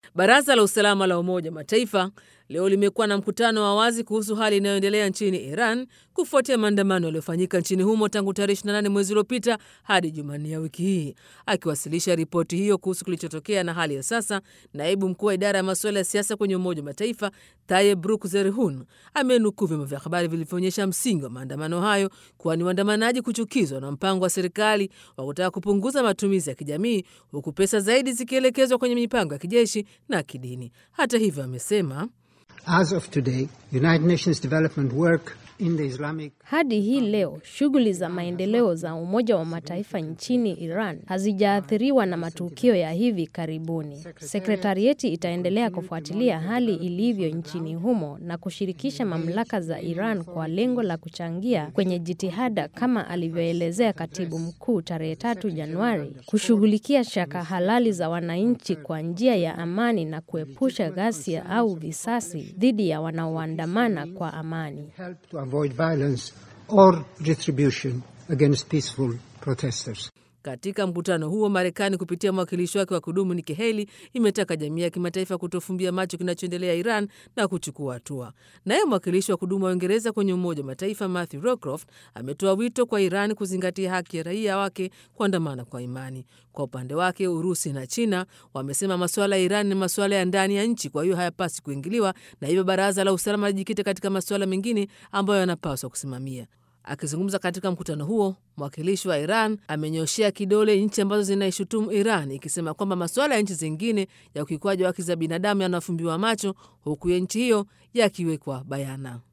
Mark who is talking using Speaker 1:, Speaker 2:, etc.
Speaker 1: Baraza la Usalama la Umoja wa Mataifa leo limekuwa na mkutano wa wazi kuhusu hali inayoendelea nchini Iran kufuatia maandamano yaliyofanyika nchini humo tangu tarehe 28 mwezi uliopita hadi Jumanne ya wiki hii. Akiwasilisha ripoti hiyo kuhusu kilichotokea na hali ya sasa, naibu mkuu wa idara ya masuala ya siasa kwenye Umoja wa Mataifa Tayeb Bruk Zerihun amenukuu vyombo vya habari vilivyoonyesha msingi wa maandamano hayo kuwa ni waandamanaji kuchukizwa na mpango wa serikali wa kutaka kupunguza matumizi ya kijamii, huku pesa zaidi zikielekezwa kwenye mipango ya kijeshi na kidini. Hata hivyo, amesema
Speaker 2: As of today, United Nations development work in the Islamic
Speaker 3: Hadi hii leo shughuli za maendeleo za Umoja wa Mataifa nchini Iran hazijaathiriwa na matukio ya hivi karibuni. Sekretarieti itaendelea kufuatilia hali ilivyo nchini humo na kushirikisha mamlaka za Iran kwa lengo la kuchangia kwenye jitihada, kama alivyoelezea katibu mkuu tarehe tatu Januari, kushughulikia shaka halali za wananchi kwa njia ya amani na kuepusha ghasia au visasi dhidi ya wanaoandamana kwa amani.
Speaker 2: help to avoid violence or retribution against peaceful protesters.
Speaker 1: Katika mkutano huo, Marekani kupitia mwakilishi wake wa kudumu Nikki Haley imetaka jamii ya kimataifa kutofumbia macho kinachoendelea Iran na kuchukua hatua. Naye mwakilishi wa kudumu wa Uingereza kwenye Umoja wa Mataifa Matthew Rockcroft ametoa wito kwa Iran kuzingatia haki ya raia wake kuandamana kwa imani. Kwa upande wake, Urusi na China wamesema masuala ya Iran ni masuala ya ndani ya nchi, kwa hiyo hayapasi kuingiliwa, na hivyo Baraza la Usalama lijikite katika masuala mengine ambayo yanapaswa kusimamia. Akizungumza katika mkutano huo, mwakilishi wa Iran amenyoshea kidole nchi ambazo zinaishutumu Iran ikisema kwamba masuala ya nchi zingine ya ukiukwaji wa haki za binadamu yanafumbiwa macho huku ya nchi hiyo yakiwekwa bayana.